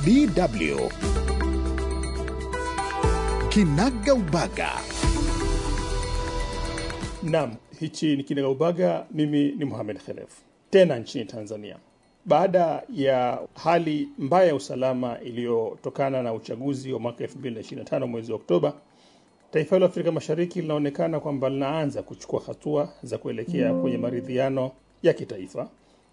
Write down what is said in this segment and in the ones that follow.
DW Kinagaubaga. Naam, hichi ni Kinagaubaga. Mimi ni Mohamed Khelef, tena nchini Tanzania. Baada ya hali mbaya ya usalama iliyotokana na uchaguzi wa mwaka 2025 mwezi wa Oktoba, taifa hilo Afrika Mashariki linaonekana kwamba linaanza kuchukua hatua za kuelekea kwenye maridhiano ya kitaifa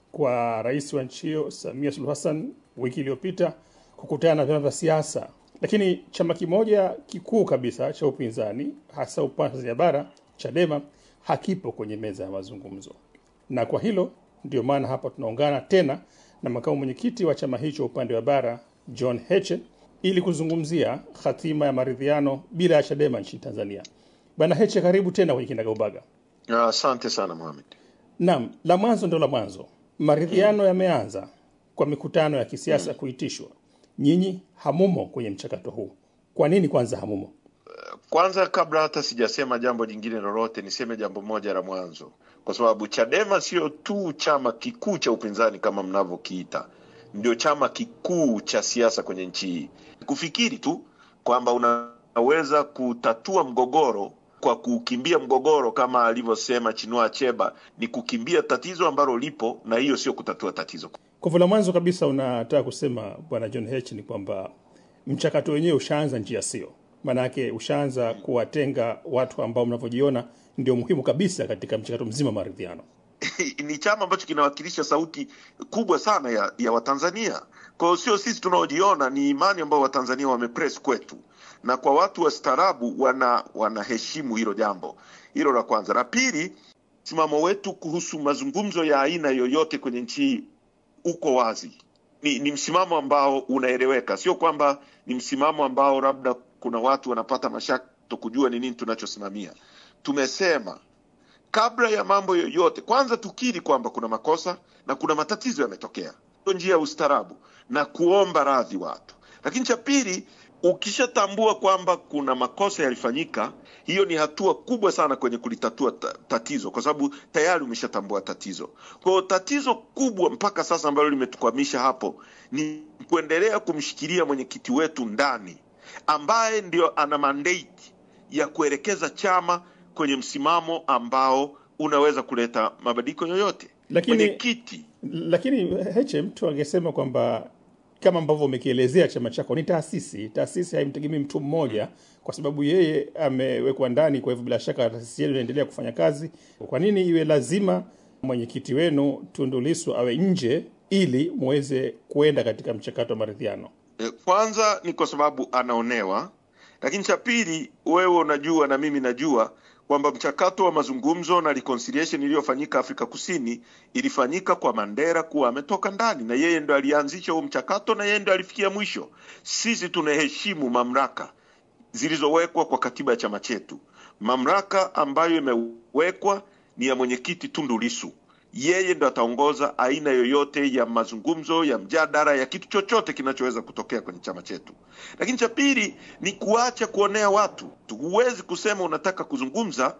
kwa rais wa nchi hiyo Samia Suluhu Hassan wiki iliyopita kukutana na vyama vya siasa, lakini chama kimoja kikuu kabisa cha upinzani hasa upande wa Tanzania bara Chadema hakipo kwenye meza ya mazungumzo, na kwa hilo ndio maana hapa tunaungana tena na makamu mwenyekiti wa chama hicho upande wa bara John Heche ili kuzungumzia hatima ya maridhiano bila ya Chadema nchini Tanzania. Bwana Heche, karibu tena kwenye Kinagaubaga. Asante sana Mohamed. Naam, la mwanzo ndo la mwanzo. Maridhiano yameanza kwa mikutano ya kisiasa kuitishwa. Nyinyi hamumo kwenye mchakato huu, kwa nini kwanza hamumo? Kwanza, kabla hata sijasema jambo jingine lolote, niseme jambo moja la mwanzo, kwa sababu Chadema sio tu chama kikuu cha upinzani kama mnavyokiita, ndio chama kikuu cha siasa kwenye nchi hii. Kufikiri tu kwamba unaweza kutatua mgogoro kwa kukimbia mgogoro kama alivyosema Chinua Achebe ni kukimbia tatizo ambalo lipo, na hiyo sio kutatua tatizo. Kwa hivyo la mwanzo kabisa unataka kusema bwana John H ni kwamba mchakato wenyewe ushaanza njia sio, maanake ushaanza kuwatenga watu ambao mnavyojiona ndio muhimu kabisa katika mchakato mzima wa maridhiano. ni chama ambacho kinawakilisha sauti kubwa sana ya, ya Watanzania. Kwa hiyo sio sisi tunaojiona, ni imani ambayo Watanzania wamepress kwetu, na kwa watu wastaarabu wana wanaheshimu hilo jambo. Hilo la kwanza. La pili, msimamo wetu kuhusu mazungumzo ya aina yoyote kwenye nchi hii uko wazi. Ni, ni msimamo ambao unaeleweka, sio kwamba ni msimamo ambao labda kuna watu wanapata mashaka kujua ni nini tunachosimamia. Tumesema kabla ya mambo yoyote, kwanza tukiri kwamba kuna makosa na kuna matatizo yametokea, ndio njia ya ustaarabu na kuomba radhi watu. Lakini cha pili, ukishatambua kwamba kuna makosa yalifanyika, hiyo ni hatua kubwa sana kwenye kulitatua ta- tatizo, kwa sababu tayari umeshatambua tatizo. Kwa hiyo tatizo kubwa mpaka sasa ambalo limetukwamisha hapo ni kuendelea kumshikilia mwenyekiti wetu ndani, ambaye ndio ana mandate ya kuelekeza chama kwenye msimamo ambao unaweza kuleta mabadiliko yoyote. Lakini- mwenyekiti Lakini Heche, mtu angesema kwamba kama ambavyo umekielezea chama chako ni taasisi. Taasisi haimtegemei mtu mmoja, kwa sababu yeye amewekwa ndani. Kwa hivyo bila shaka taasisi yenu inaendelea kufanya kazi. Kwa nini iwe lazima mwenyekiti wenu Tundu Lissu awe nje ili muweze kuenda katika mchakato wa maridhiano? Eh, Kwanza ni kwa sababu anaonewa, lakini cha pili, wewe unajua na mimi najua kwamba mchakato wa mazungumzo na reconciliation iliyofanyika Afrika Kusini ilifanyika kwa Mandela kuwa ametoka ndani, na yeye ndo alianzisha huo mchakato na yeye ndo alifikia mwisho. Sisi tunaheshimu mamlaka zilizowekwa kwa katiba ya chama chetu. Mamlaka ambayo imewekwa ni ya mwenyekiti Tundu Lissu. Yeye ndo ataongoza aina yoyote ya mazungumzo, ya mjadala, ya kitu chochote kinachoweza kutokea kwenye chama chetu. Lakini cha pili ni kuacha kuonea watu. Huwezi kusema unataka kuzungumza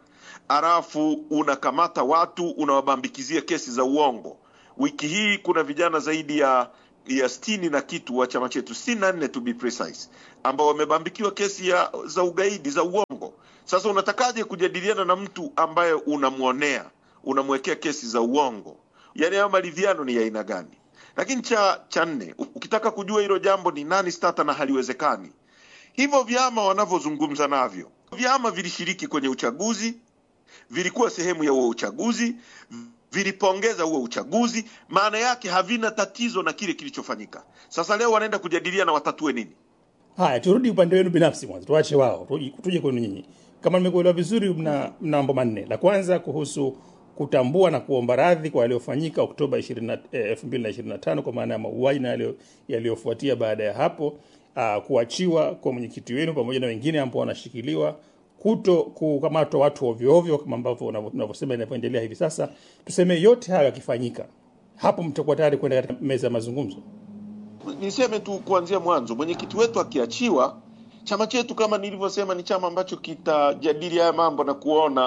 alafu unakamata watu unawabambikizia kesi za uongo. Wiki hii kuna vijana zaidi ya ya sitini na kitu wa chama chetu, sitini na nne to be precise, ambao wamebambikiwa kesi ya za ugaidi za uongo. Sasa unatakaje kujadiliana na mtu ambaye unamwonea, unamwekea kesi za uongo? Yaani hayo maridhiano ni ya aina gani? Lakini cha cha nne, ukitaka kujua hilo jambo ni nani stata na haliwezekani, hivyo vyama wanavyozungumza navyo, vyama vilishiriki kwenye uchaguzi, vilikuwa sehemu ya huo uchaguzi, vilipongeza huo uchaguzi, maana yake havina tatizo na kile kilichofanyika. Sasa leo wanaenda kujadiliana watatue nini? Haya, turudi upande wenu binafsi mwanzo, tuache wao, tuje- tuje kwenu nyinyi. Kama nimekuelewa vizuri, mna mna mambo manne. La kwanza kuhusu kutambua na kuomba radhi kwa yaliyofanyika Oktoba 20 eh, 2025 kwa maana ya mauaji na yaliyo- yaliyofuatia baada ya hapo, uh, kuachiwa kwa mwenyekiti wenu pamoja na wengine ambao wanashikiliwa, kuto kukamatwa watu ovyo ovyo kama ambavyo unavyo- unavyosema inavyoendelea hivi sasa. Tuseme yote hayo yakifanyika, hapo mtakuwa tayari kwenda katika meza ya mazungumzo. Niseme tu kuanzia mwanzo, mwenyekiti wetu akiachiwa, chama chetu kama nilivyosema, ni chama ambacho kitajadili haya mambo na kuona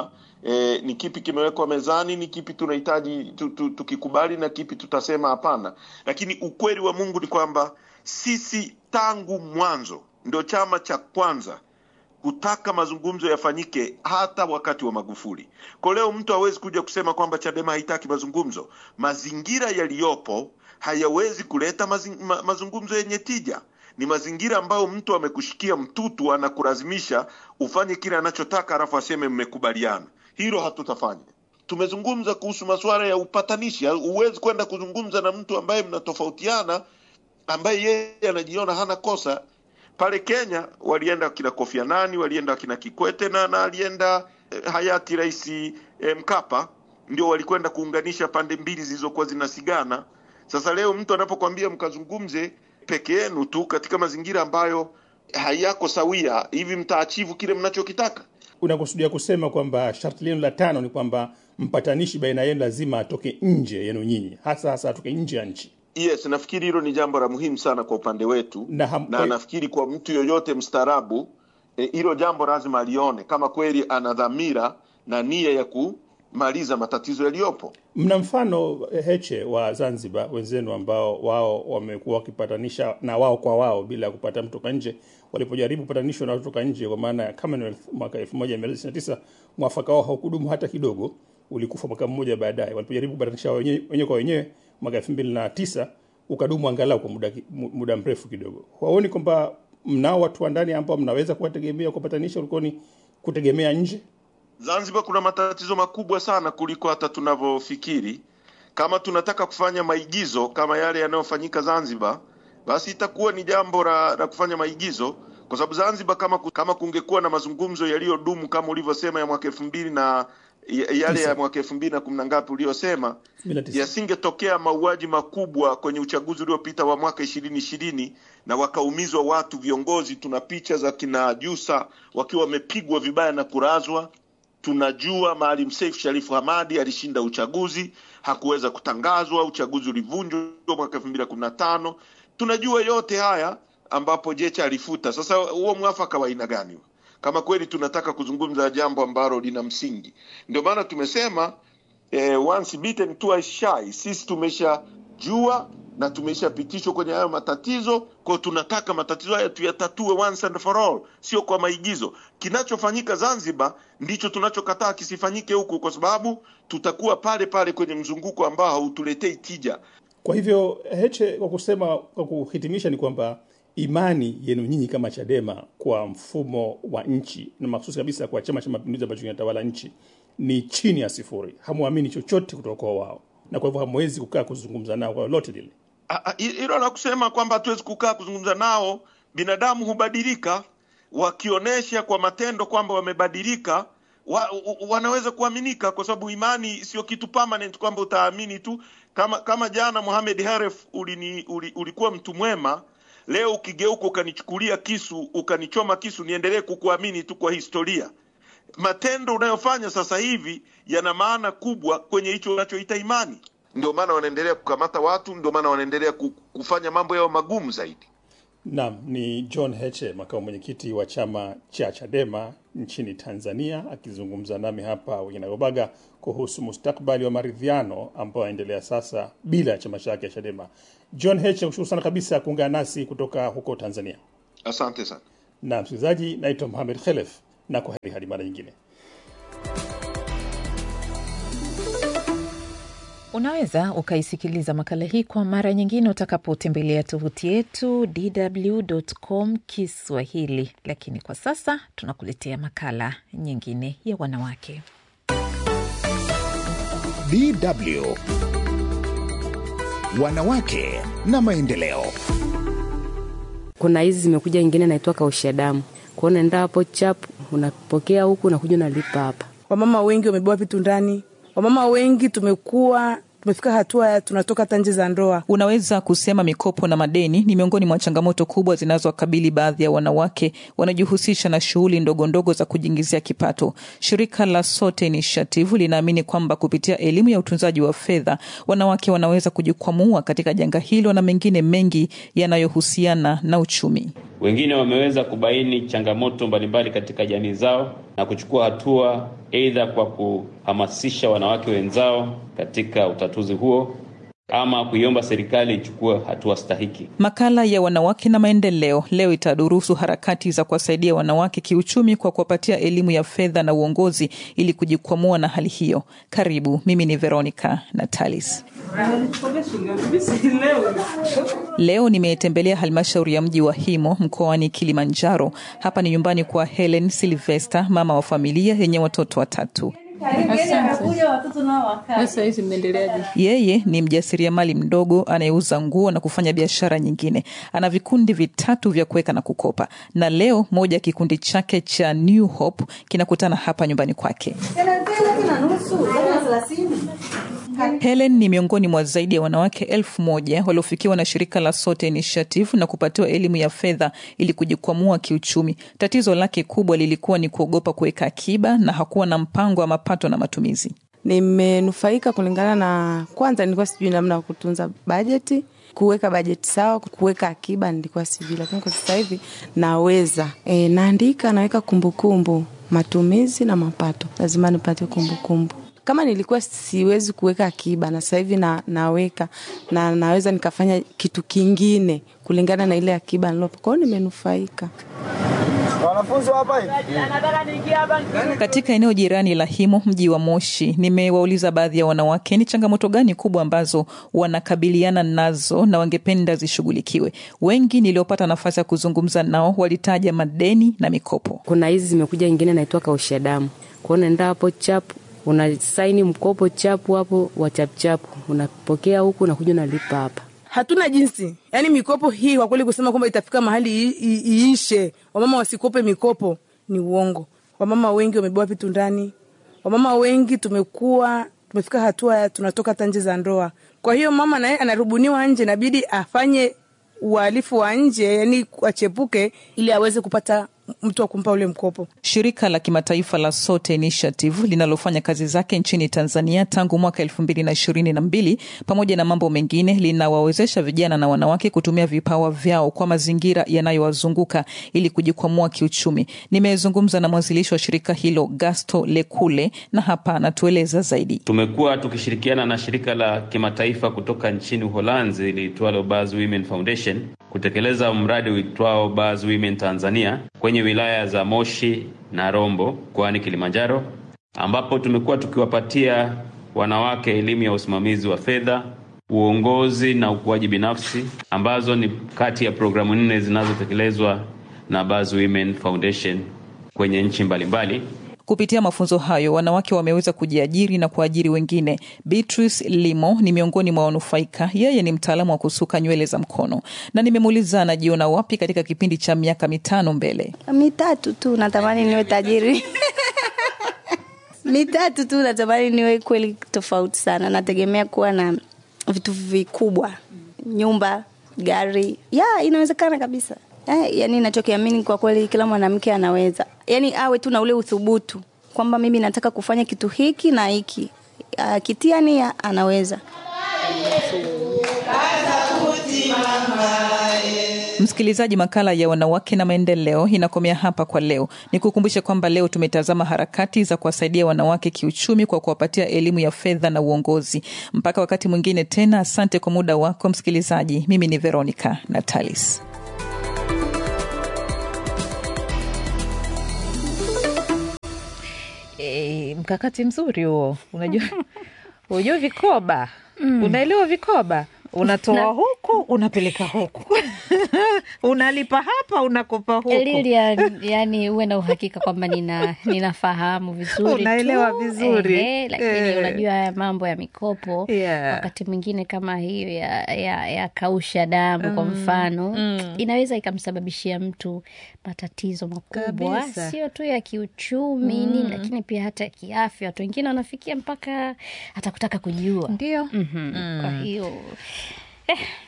e, ni kipi kimewekwa mezani, ni kipi tunahitaji tu, tu, tukikubali na kipi tutasema hapana. Lakini ukweli wa Mungu ni kwamba sisi tangu mwanzo ndio chama cha kwanza kutaka mazungumzo yafanyike hata wakati wa Magufuli. Kwa leo mtu hawezi kuja kusema kwamba Chadema haitaki mazungumzo. Mazingira yaliyopo hayawezi kuleta mazing, ma, mazungumzo yenye tija. Ni mazingira ambayo mtu amekushikia mtutu, anakulazimisha ufanye kile anachotaka, alafu aseme mmekubaliana. Hilo hatutafanya. Tumezungumza kuhusu masuala ya upatanishi. Huwezi kwenda kuzungumza na mtu ambaye mnatofautiana, ambaye yeye anajiona hana kosa pale Kenya walienda wakina Kofi Annan, walienda wakina Kikwete na, na alienda eh, hayati Rais eh, Mkapa, ndio walikwenda kuunganisha pande mbili zilizokuwa zinasigana. Sasa leo mtu anapokwambia mkazungumze peke yenu tu katika mazingira ambayo hayako sawia, hivi mtaachivu kile mnachokitaka? Unakusudia kusema kwamba sharti lenu la tano ni kwamba mpatanishi baina yenu lazima atoke nje yenu nyinyi, hasa hasa atoke nje ya nchi? Yes, nafikiri hilo ni jambo la muhimu sana kwa upande wetu Na ham- na nafikiri kwa mtu yoyote mstaarabu eh, hilo jambo lazima alione kama kweli ana dhamira na nia ya kumaliza matatizo yaliyopo. Mna mfano eh, Heche wa Zanzibar wenzenu ambao wao wamekuwa wakipatanisha na wao kwa wao bila kupata mtu toka nje. Walipojaribu kupatanishwa na watu toka nje, kwa maana ya Commonwealth mwaka 1999 mwafaka wao haukudumu hata kidogo, ulikufa mwaka mmoja baadaye. Walipojaribu kupatanisha wenyewe wenyewe kwa wenyewe mwaka 2009 ukadumu angalau kwa muda, ki- mu- muda mrefu kidogo. Waoni kwamba mnao watu wa ndani ambao mnaweza kuwategemea kupatanisha ulikoni kutegemea nje? Zanzibar kuna matatizo makubwa sana kuliko hata tunavyofikiri. Kama tunataka kufanya maigizo kama yale yanayofanyika Zanzibar, basi itakuwa ni jambo la, la kufanya maigizo, kwa sababu Zanzibar kama, ku- kama kungekuwa na mazungumzo yaliyodumu kama ulivyosema ya mwaka elfu mbili na ya- yale ya mwaka elfu mbili na kumi na ngapi uliyosema 2009. yasingetokea mauaji makubwa kwenye uchaguzi uliopita wa mwaka ishirini ishirini na wakaumizwa watu viongozi. Tuna picha za kina Jusa wakiwa wamepigwa vibaya na kurazwa. Tunajua Maalim Seif Sharifu Hamadi alishinda uchaguzi, hakuweza kutangazwa, uchaguzi ulivunjwa mwaka elfu mbili na kumi na tano. Tunajua yote haya ambapo Jecha alifuta. Sasa huo mwafaka wa aina gani huo? kama kweli tunataka kuzungumza jambo ambalo lina msingi? Ndio maana tumesema eh, once bitten twice shy. Sisi tumeshajua na tumeshapitishwa kwenye hayo matatizo, kwa tunataka matatizo haya tuyatatue once and for all, sio kwa maigizo. Kinachofanyika Zanzibar ndicho tunachokataa kisifanyike huku, kwa sababu tutakuwa pale pale kwenye mzunguko ambao hautuletei tija. Kwa hivyo Heche, kwa kusema kwa kuhitimisha, ni kwamba imani yenu nyinyi kama Chadema kwa mfumo wa nchi na mahususi kabisa kwa Chama cha Mapinduzi ambacho kinatawala nchi ni chini ya sifuri. Hamwamini chochote kutoka kwa wao, na kwa hivyo hamwezi kukaa kuzungumza nao kwa lolote lile. Ah, ah, hilo la kusema kwamba hatuwezi kukaa kuzungumza nao, binadamu hubadilika, wakionyesha kwa matendo kwamba wamebadilika wa, wa, wanaweza kuaminika, kwa sababu imani sio kitu permanent kwamba utaamini tu. Kama kama jana Mohamed Haref ulini, uli, ulikuwa mtu mwema, leo ukigeuka ukanichukulia kisu ukanichoma kisu, niendelee kukuamini tu kwa historia? matendo unayofanya sasa hivi yana maana kubwa kwenye hicho unachoita imani. Ndio maana wanaendelea kukamata watu, ndio maana wanaendelea ku- kufanya mambo yao magumu zaidi. Naam, ni John Heche, makamu mwenyekiti wa chama cha Chadema nchini Tanzania, akizungumza nami hapa Winagobaga kuhusu mustakbali wa maridhiano ambayo yanaendelea sasa bila ya chama chake cha Chadema. John Heche, kushukuru sana kabisa kuungana nasi kutoka huko Tanzania. Asante sana. Na msikilizaji, naitwa Mohamed Khelef na kwa heri hadi mara nyingine. Unaweza ukaisikiliza makala hii kwa mara nyingine utakapotembelea tovuti yetu dw.com Kiswahili, lakini kwa sasa tunakuletea makala nyingine ya wanawake. DW Wanawake na maendeleo. kuna hizi zimekuja ingine naitwa kausha damu kwao, unaenda hapo chap, unapokea huku unakuja unalipa hapa. Wamama wengi wamebeba vitu ndani. Wamama wengi tumekuwa tumefika hatua ya tunatoka hata nje za ndoa. Unaweza kusema mikopo na madeni ni miongoni mwa changamoto kubwa zinazowakabili baadhi ya wanawake wanaojihusisha na shughuli ndogo ndogo za kujiingizia kipato. Shirika la Sote Initiative linaamini kwamba kupitia elimu ya utunzaji wa fedha, wanawake wanaweza kujikwamua katika janga hilo na mengine mengi yanayohusiana na uchumi. Wengine wameweza kubaini changamoto mbalimbali katika jamii zao na kuchukua hatua, aidha kwa kuhamasisha wanawake wenzao katika utatuzi huo ama kuiomba serikali ichukue hatua stahiki. Makala ya wanawake na maendeleo leo itadurusu harakati za kuwasaidia wanawake kiuchumi kwa kuwapatia elimu ya fedha na uongozi ili kujikwamua na hali hiyo. Karibu, mimi ni Veronica Natalis. Leo nimetembelea halmashauri ya mji wa Himo mkoani Kilimanjaro. Hapa ni nyumbani kwa Helen Silvester, mama wa familia yenye watoto watatu. Yeye ni mjasiriamali mdogo anayeuza nguo na kufanya biashara nyingine. Ana vikundi vitatu vya kuweka na kukopa, na leo moja ya kikundi chake cha New Hope kinakutana hapa nyumbani kwake. Helen ni miongoni mwa zaidi ya wanawake elfu moja waliofikiwa na shirika la Sote Initiative na kupatiwa elimu ya fedha ili kujikwamua kiuchumi. Tatizo lake kubwa lilikuwa ni kuogopa kuweka akiba na hakuwa na mpango wa mapato na matumizi. Nimenufaika kulingana na, kwanza nilikuwa sijui namna ya kutunza bajeti, kuweka bajeti sawa, kuweka akiba nilikuwa sijui, lakini kwa sasa hivi naweza. E, naandika, naweka kumbukumbu, matumizi na mapato, lazima nipate kumbukumbu kama nilikuwa siwezi kuweka akiba na sasa hivi na, naweka na naweza nikafanya kitu kingine kulingana na ile akiba nilopo. Kwa hiyo nimenufaika. Katika eneo jirani la Himo, mji wa Moshi, nimewauliza baadhi ya wanawake ni changamoto gani kubwa ambazo wanakabiliana nazo na wangependa zishughulikiwe. Wengi niliopata nafasi ya kuzungumza nao walitaja madeni na mikopo. Kuna hizi zimekuja, ingine naitwa kausha damu, kwao naenda hapo chapu unasaini mkopo chapu hapo wa chapuchapu, unapokea huku unakuja unalipa hapa. Hatuna jinsi, yaani mikopo hii kwa kweli kusema kwamba itafika mahali iishe, wamama wasikope mikopo ni uongo. Wamama wengi wamebeba vitu ndani, wamama wengi tumekuwa tumefika hatua tunatoka hata nje za ndoa. Kwa hiyo mama naye anarubuniwa nje, inabidi afanye uhalifu wa nje, yani achepuke ili aweze kupata mtu wa kumpa ule mkopo. Shirika la kimataifa la Sote Initiative linalofanya kazi zake nchini Tanzania tangu mwaka elfu mbili na ishirini na mbili pamoja na mambo mengine, linawawezesha vijana na wanawake kutumia vipawa vyao kwa mazingira yanayowazunguka ili kujikwamua kiuchumi. Nimezungumza na mwanzilishi wa shirika hilo Gasto Lekule, na hapa anatueleza zaidi. Tumekuwa tukishirikiana na shirika la kimataifa kutoka nchini Uholanzi liitwalo Baz Women Foundation kutekeleza mradi uitwao Baz Women Tanzania kwenye wilaya za Moshi na Rombo mkoani Kilimanjaro, ambapo tumekuwa tukiwapatia wanawake elimu ya usimamizi wa fedha, uongozi na ukuaji binafsi, ambazo ni kati ya programu nne zinazotekelezwa na Baz Women Foundation kwenye nchi mbalimbali. Kupitia mafunzo hayo wanawake wameweza kujiajiri na kuajiri wengine. Beatrice Limo ni miongoni mwa wanufaika. Yeye ni mtaalamu wa kusuka nywele za mkono, na nimemuuliza anajiona wapi katika kipindi cha miaka mitano mbele. Mitatu tu natamani niwe tajiri mitatu tu natamani niwe kweli tofauti sana. Nategemea kuwa na vitu vikubwa, nyumba, gari. Ya, inawezekana kabisa. Eh, yani nachokiamini kwa kweli kila mwanamke anaweza, yani awe tu na ule uthubutu kwamba mimi nataka kufanya kitu hiki na hiki, akitia nia anaweza. Msikilizaji, makala ya wanawake na maendeleo inakomea hapa kwa leo. Ni kukumbushe kwamba leo tumetazama harakati za kuwasaidia wanawake kiuchumi kwa kuwapatia elimu ya fedha na uongozi. Mpaka wakati mwingine tena, asante kwa muda wako msikilizaji. Mimi ni Veronica Natalis. E, mkakati mzuri huo. Unajua, unajua vikoba mm. Unaelewa vikoba unatoa na, huku unapeleka huku unalipa hapa unakopa huku Lili, yani uwe na uhakika kwamba nina ninafahamu vizuri unaelewa tu. vizuri Ehe, lakini Eh. unajua haya mambo ya mikopo Yeah. wakati mwingine kama hiyo ya, ya, ya kausha damu kwa Mm, mfano mm. inaweza ikamsababishia mtu matatizo makubwa Kabisa. sio tu ya kiuchumi Mm. nini lakini pia hata kiafya watu wengine wanafikia mpaka hata kutaka kujiua ndio mm-hmm. kwa hiyo eh,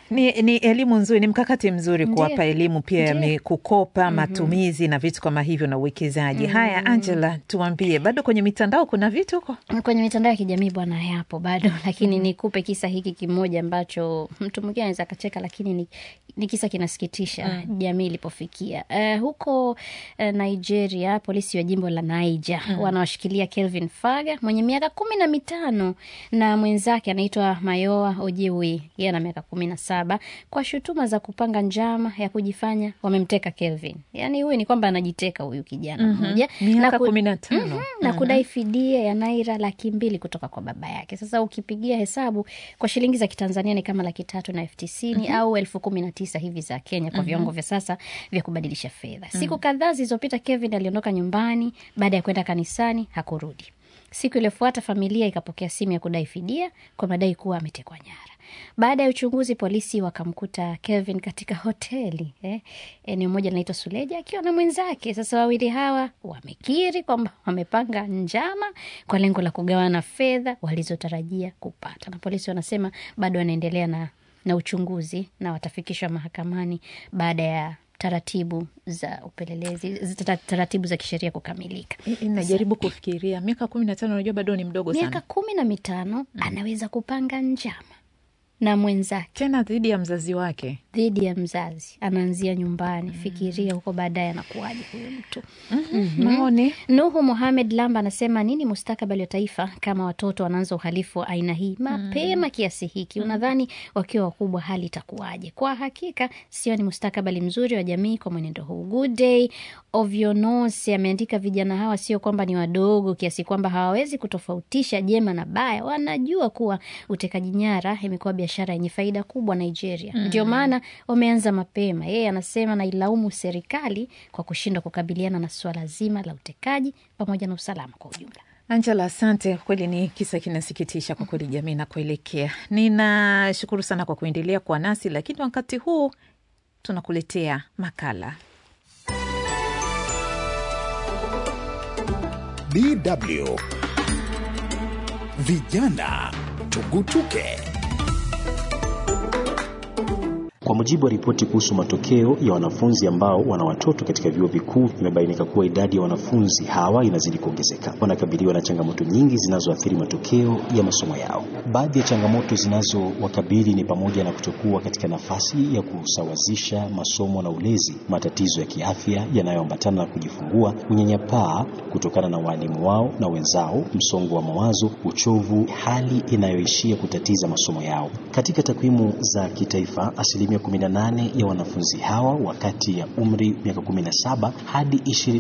Ni, ni elimu nzuri, ni mkakati mzuri Ndiyo. kuwapa elimu pia ya Ndiyo. mi- kukopa matumizi na vitu kama hivyo na uwekezaji. Haya, Angela, tuambie, bado kwenye mitandao kuna vitu huko? kwenye mitandao ya kijamii bwana, yapo bado, lakini nikupe kisa hiki kimoja ambacho mtu mwingine anaweza akacheka, lakini ni, ni kisa kinasikitisha jamii ilipofikia. Uh, huko uh, Nigeria, polisi wa jimbo la Niger wanawashikilia Kelvin Faga mwenye miaka kumi na mitano na mwenzake anaitwa Mayoa Ojewi, yeye ana miaka kumi na saba kwa shutuma za kupanga njama ya kujifanya wamemteka Kelvin. Yani huyu ni kwamba anajiteka huyu kijana mmoja Miaka ku- kumi na tano. Mhm, na kudai fidia ya naira laki mbili kutoka kwa baba yake. Sasa ukipigia hesabu kwa shilingi za Kitanzania ni kama laki tatu na elfu tisini au elfu kumi na tisa hivi za Kenya kwa viwango vya sasa vya kubadilisha fedha. Siku kadhaa zilizopita, Kevin aliondoka nyumbani baada ya kwenda kanisani, hakurudi. Siku iliyofuata familia ikapokea simu ya kudai fidia kwa madai kuwa ametekwa nyara. Baada ya uchunguzi, polisi wakamkuta Kevin katika hoteli eh, eneo moja linaitwa Suleja akiwa na mwenzake. Sasa wawili hawa wamekiri kwamba wamepanga njama kwa lengo la kugawana fedha walizotarajia kupata, na polisi wanasema bado wanaendelea na, na uchunguzi na watafikishwa mahakamani baada ya taratibu za upelelezi zita- taratibu za kisheria kukamilika. I- i- Najaribu kufikiria miaka kumi na tano, unajua bado ni mdogo Miaka sana, kumi na mitano anaweza kupanga njama na mwenzake tena dhidi ya mzazi wake. dhidi ya mzazi, anaanzia nyumbani. Fikiria huko baadaye anakuwaje huyo mtu. Maoni Nuhu Mohamed Lamba anasema nini mustakabali wa taifa kama watoto wanaanza uhalifu wa aina hii mapema kiasi hiki? Unadhani wakiwa wakubwa hali itakuwaje? Kwa hakika sio ni mustakabali mzuri wa jamii kwa mwenendo huu. Good day Ovionos ameandika, vijana hawa sio kwamba ni wadogo kiasi kwamba hawawezi kutofautisha jema na baya. Wanajua kuwa utekaji nyara imekuwa biashara yenye faida kubwa Nigeria, ndio maana wameanza mapema. Yeye anasema nailaumu serikali kwa kushindwa kukabiliana na suala zima la utekaji pamoja na usalama kwa ujumla. Angela, asante. Kweli ni kisa kinasikitisha kwa kweli, jamii na kuelekea. Ninashukuru sana kwa kuendelea kuwa nasi, lakini wakati huu tunakuletea makala DW Vijana Tugutuke. Kwa mujibu wa ripoti kuhusu matokeo ya wanafunzi ambao wana watoto katika vyuo vikuu, imebainika kuwa idadi ya wanafunzi hawa inazidi kuongezeka. Wanakabiliwa na changamoto nyingi zinazoathiri matokeo ya masomo yao. Baadhi ya changamoto zinazowakabili ni pamoja na kutokuwa katika nafasi ya kusawazisha masomo na ulezi, matatizo ya kiafya yanayoambatana na kujifungua, unyanyapaa kutokana na waalimu wao na wenzao, msongo wa mawazo, uchovu, hali inayoishia kutatiza masomo yao. Katika takwimu za kitaifa, asilimia 18 ya wanafunzi hawa wakati ya umri miaka 17 hadi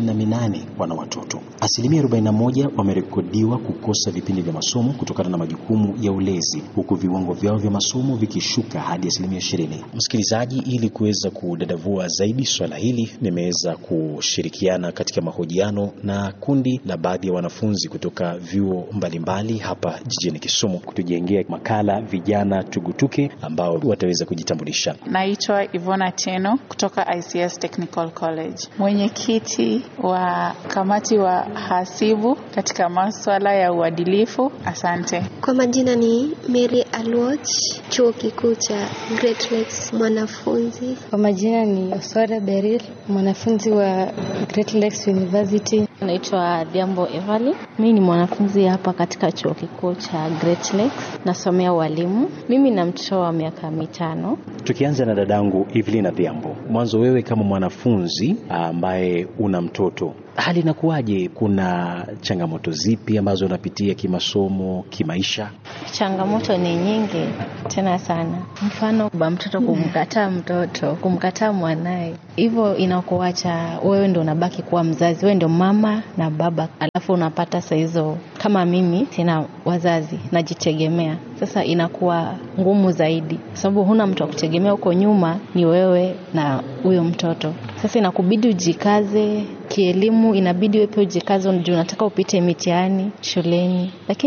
28 wana watoto. Asilimia 41 wamerekodiwa kukosa vipindi vya masomo kutokana na majukumu ya ulezi, huku viwango vyao vya masomo vikishuka hadi asilimia 20. Msikilizaji, ili kuweza kudadavua zaidi swala hili, nimeweza kushirikiana katika mahojiano na kundi la baadhi ya wanafunzi kutoka vyuo mbalimbali hapa jijini Kisumu kutujengea makala vijana tugutuke ambao wataweza kujitambulisha. Naitwa Ivona Teno kutoka ICS Technical College, mwenyekiti wa kamati wa hasibu katika maswala ya uadilifu. Asante. Kwa majina ni Mary Alwach, chuo kikuu cha Great Lakes, mwanafunzi. Kwa majina ni Oswara Beril, mwanafunzi wa Great Lakes University. Naitwa Diambo Evali. Mimi ni mwanafunzi hapa katika chuo kikuu cha Great Lakes, nasomea ualimu. Mimi na mtoto wa miaka mitano. Tukianza na dadangu Evelyn Adhiambo, mwanzo wewe kama mwanafunzi ambaye una mtoto hali inakuwaje? Kuna changamoto zipi ambazo unapitia kimasomo, kimaisha? Changamoto ni nyingi tena sana, mfano ba mtoto kumkataa mtoto, kumkataa mwanaye, hivyo inakuacha wewe ndo unabaki kuwa mzazi, wewe ndio mama na baba, alafu unapata saa hizo, kama mimi sina wazazi, najitegemea. Sasa inakuwa ngumu zaidi, kwa sababu huna mtu wa kutegemea. Huko nyuma ni wewe na huyo mtoto, sasa inakubidi ujikaze kielimu, inabidi wewe pia ujikaze, juu unataka upite mitihani shuleni, lakini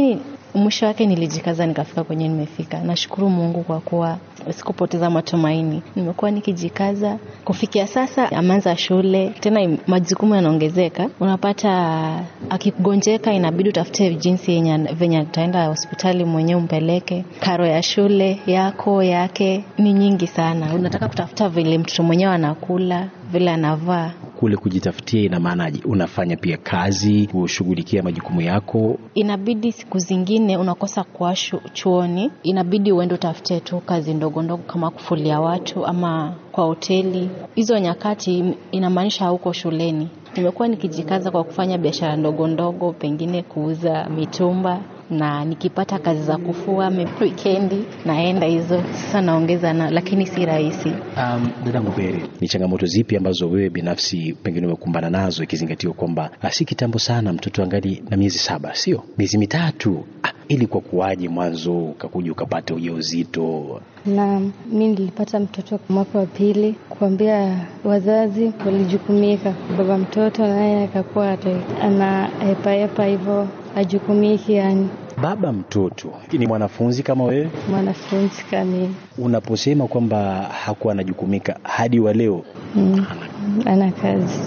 mwisho wake nilijikaza nikafika kwenye nimefika. Nashukuru Mungu kwa kuwa sikupoteza matumaini. Nimekuwa nikijikaza kufikia sasa. Ameanza shule tena, majukumu yanaongezeka. Unapata akigonjeka, inabidi utafute jinsi yenye venye ataenda hospitali mwenyewe umpeleke. Karo ya shule yako yake ni nyingi sana. Unataka kutafuta vile mtoto mwenyewe anakula, vile anavaa kule kujitafutia ina maanaje? Unafanya pia kazi kushughulikia majukumu yako? Inabidi siku zingine unakosa kuwa chuoni, inabidi uende utafute tu kazi ndogo ndogo kama kufulia watu ama kwa hoteli. Hizo nyakati inamaanisha hauko shuleni. Nimekuwa nikijikaza kwa kufanya biashara ndogo ndogo, pengine kuuza mitumba na nikipata kazi za kufua wikendi naenda hizo sasa naongeza na, lakini si rahisi. Um, dada Mubere, ni changamoto zipi ambazo wewe binafsi pengine umekumbana nazo ikizingatiwa kwamba si kitambo sana mtoto angali na miezi saba, sio miezi mitatu? Ah, ili kwa kuwaje mwanzo ukakuja ukapata ujauzito? Na mi nilipata mtoto mwaka wa pili, kuambia wazazi walijukumika, baba mtoto naye akakuwa ana hepahepa hivyo ajukumiki yani. Baba mtoto ni mwanafunzi kama wewe? Mwanafunzi kamili. Unaposema kwamba hakuwa anajukumika hadi wa leo, mm, ana kazi.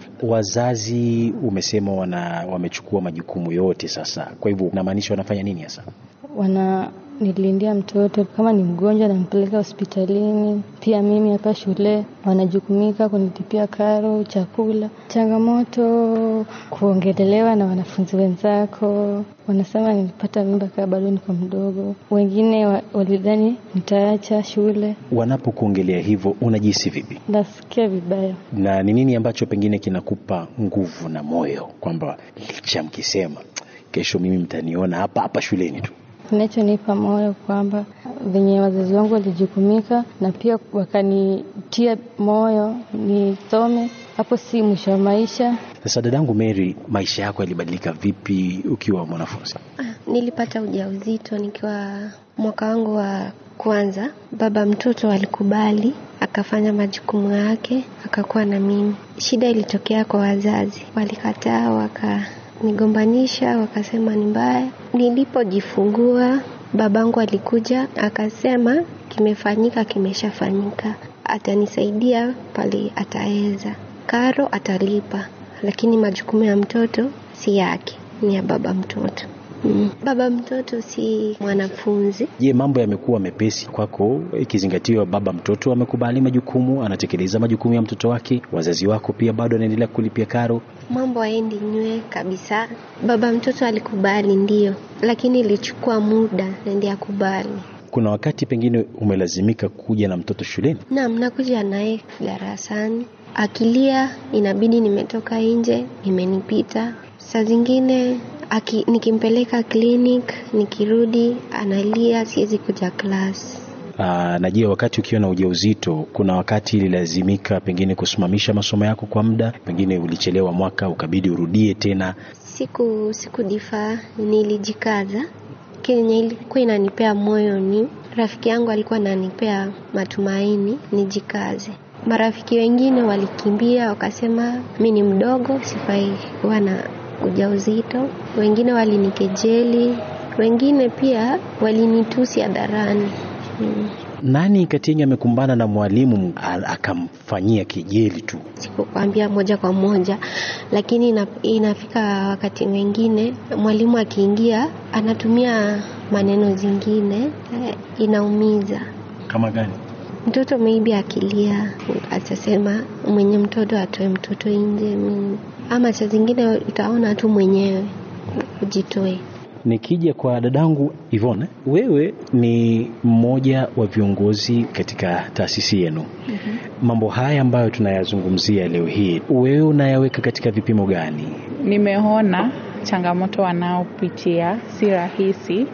Wazazi umesema wana wamechukua majukumu yote sasa, kwa hivyo unamaanisha wanafanya nini hasa? Wana nilindia mtoto kama ni mgonjwa nampeleka hospitalini. Pia mimi hapa shule wanajukumika kunitipia karo, chakula. Changamoto kuongelelewa na wanafunzi wenzako, wanasema nilipata mimba kaa bado niko mdogo. Wengine walidhani nitaacha shule. Wanapokuongelea hivyo unajihisi vipi? Nasikia vibaya. Na ni nini ambacho pengine kinakupa nguvu na moyo kwamba licha mkisema kesho mimi mtaniona hapa hapa shuleni tu? Kinachonipa moyo kwamba venye wazazi wangu walijukumika na pia wakanitia moyo nisome, hapo si mwisho wa maisha. Sasa dadangu Mary, maisha yako yalibadilika vipi ukiwa mwanafunzi? Nilipata ujauzito nikiwa mwaka wangu wa kwanza. Baba mtoto alikubali, akafanya majukumu yake, akakuwa na mimi. Shida ilitokea kwa wazazi, walikataa waka nigombanisha wakasema ni mbaya. Nilipojifungua babangu alikuja akasema, kimefanyika kimeshafanyika, atanisaidia pale ataweza, karo atalipa, lakini majukumu ya mtoto si yake, ni ya baba mtoto. Mm. Baba mtoto si mwanafunzi. Je, mambo yamekuwa mepesi kwako ikizingatiwa baba mtoto amekubali majukumu, anatekeleza majukumu ya mtoto wake, wazazi wako pia bado anaendelea kulipia karo? Mambo haendi nywe kabisa. Baba mtoto alikubali ndio, lakini ilichukua muda ndio akubali. Kuna wakati pengine umelazimika kuja na mtoto shuleni? Naam, nakuja naye darasani, akilia inabidi nimetoka nje, imenipita. Saa zingine Aki, nikimpeleka clinic nikirudi analia, siwezi kuja klasi. Aa, na je, wakati ukiwa na ujauzito, kuna wakati ililazimika pengine kusimamisha masomo yako kwa muda, pengine ulichelewa mwaka ukabidi urudie tena? Siku sikudifaa, nilijikaza. Kenye ilikuwa inanipea moyo ni rafiki yangu alikuwa ananipea matumaini nijikaze. Marafiki wengine walikimbia wakasema mi ni mdogo, sifai kuwa na ujauzito. Wengine walinikejeli, wengine pia walinitusi hadharani. Hmm. Nani kati yenu amekumbana na mwalimu akamfanyia kejeli tu? Sikukwambia moja kwa moja, lakini ina, inafika wakati mwingine mwalimu akiingia anatumia maneno zingine eh, inaumiza. Kama gani? Mtoto maybe akilia atasema mwenye mtoto atoe mtoto nje, ama saa zingine utaona tu mwenyewe ujitoe. Nikija kwa dadangu Ivone, wewe ni mmoja wa viongozi katika taasisi yenu. mm-hmm. Mambo haya ambayo tunayazungumzia leo hii, wewe unayaweka katika vipimo gani? Nimeona changamoto wanaopitia si rahisi,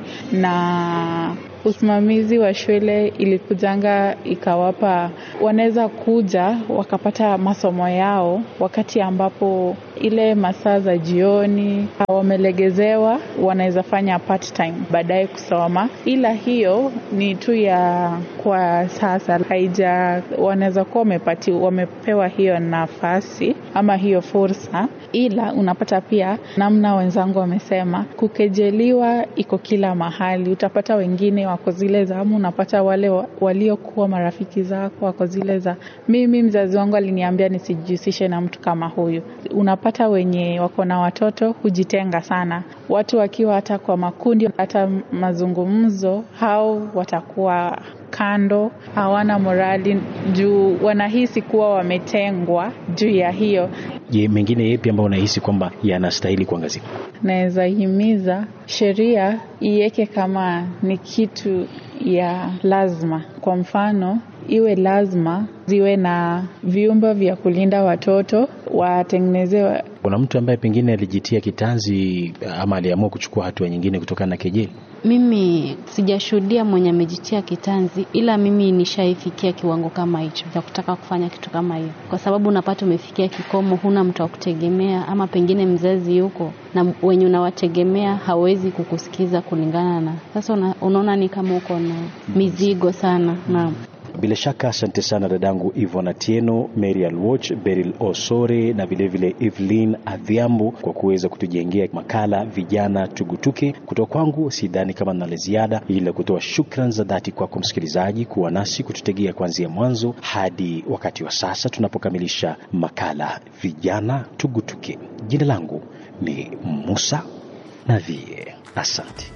na usimamizi wa shule ilikujanga ikawapa, wanaweza kuja wakapata masomo yao wakati ambapo ile masaa za jioni wamelegezewa, wanaweza fanya part time baadaye kusoma, ila hiyo ni tu ya kwa sasa, haija wanaweza kuwa wamepati wamepewa hiyo nafasi ama hiyo fursa, ila unapata pia namna wenzangu wamesema, kukejeliwa iko kila mahali. Utapata wengine wako zile za ama unapata wale wa- waliokuwa marafiki zako wako zile za mimi, mzazi wangu aliniambia nisijihusishe na mtu kama huyu. Unapata wenye wako na watoto hujitenga sana, watu wakiwa hata kwa makundi, hata mazungumzo, hao watakuwa kando, hawana morali juu wanahisi kuwa wametengwa juu ya hiyo. Je, mengine yepi ambayo unahisi kwamba yanastahili kuangaziwa? Naweza himiza sheria iweke kama ni kitu ya lazima. Kwa mfano, iwe lazima ziwe na vyumba vya kulinda watoto, watengenezewe Kuna mtu ambaye pengine alijitia kitanzi ama aliamua kuchukua hatua nyingine kutokana na kejeli? Mimi sijashuhudia mwenye amejitia kitanzi, ila mimi nishaifikia kiwango kama hicho cha kutaka kufanya kitu kama hiyo, kwa sababu unapata umefikia kikomo, huna mtu wa kutegemea, ama pengine mzazi yuko na wenye unawategemea hawezi kukusikiza kulingana na sasa. Una, unaona ni kama uko na mizigo sana. Naam. Bila shaka asante sana dadangu Ivon Atieno, Mary Alwoch, Beryl Osore na vilevile Evelyn Adhiambo kwa kuweza kutujengea makala vijana tugutuke. Kutoka kwangu sidhani kama nina la ziada, ila kutoa shukran za dhati kwako msikilizaji kuwa nasi kututegea kuanzia mwanzo hadi wakati wa sasa tunapokamilisha makala vijana tugutuke. Jina langu ni Musa Navie, asante.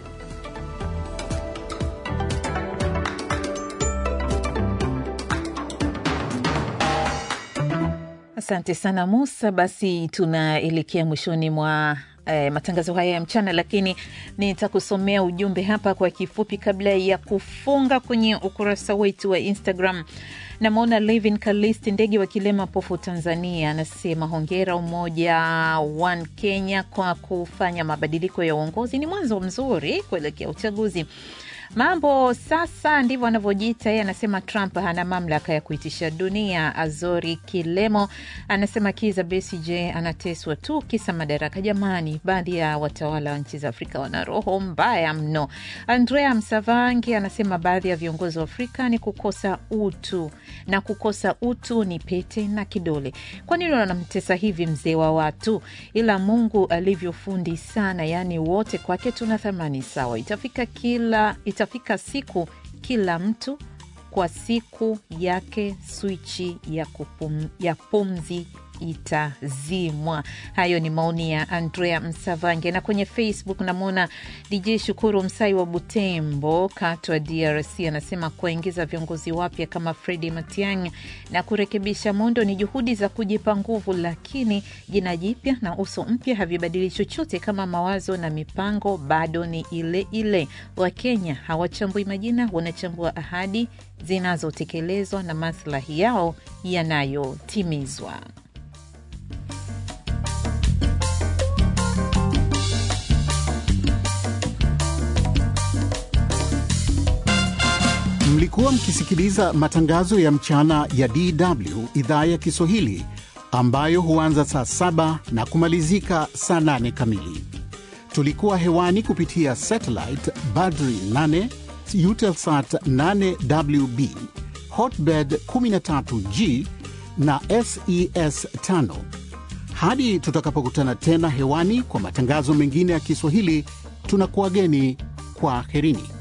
Asante sana Musa. Basi tunaelekea mwishoni mwa eh, matangazo haya ya mchana, lakini nitakusomea ujumbe hapa kwa kifupi kabla ya kufunga kwenye ukurasa wetu wa Instagram. Namwona Levin Kalisti ndege wa Kilema Pofu, Tanzania, anasema hongera Umoja One Kenya kwa kufanya mabadiliko ya uongozi, ni mwanzo mzuri kuelekea uchaguzi. Mambo sasa ndivyo anavyojiita yeye. Anasema Trump hana mamlaka ya kuitisha dunia. Azori Kilemo anasema Kiza Besigye anateswa tu kisa madaraka. Jamani, baadhi ya watawala wa nchi za Afrika wana roho mbaya mno. Andrea Msavangi anasema baadhi ya viongozi wa Afrika ni kukosa utu, na kukosa utu ni pete na kidole. Kwa nini wanamtesa hivi mzee wa watu? Ila Mungu alivyofundi sana, yaani wote kwake tuna thamani sawa. Itafika kila itafika siku kila mtu kwa siku yake swichi ya, kupum, ya pumzi itazimwa. Hayo ni maoni ya Andrea Msavange. Na kwenye Facebook namwona DJ Shukuru Msai wa Butembo, Katwa, DRC, anasema kuwaingiza viongozi wapya kama Fredi Matiang'i na kurekebisha muundo ni juhudi za kujipa nguvu, lakini jina jipya na uso mpya havibadili chochote kama mawazo na mipango bado ni ile ile. Wakenya hawachambui majina, wanachambua ahadi zinazotekelezwa na maslahi yao yanayotimizwa. Mlikuwa mkisikiliza matangazo ya mchana ya DW idhaa ya Kiswahili ambayo huanza saa saba na kumalizika saa nane kamili. Tulikuwa hewani kupitia satellite Badri 8 Eutelsat 8WB Hotbird 13G na SES 5. Hadi tutakapokutana tena hewani kwa matangazo mengine ya Kiswahili, tunakuwageni kwa herini.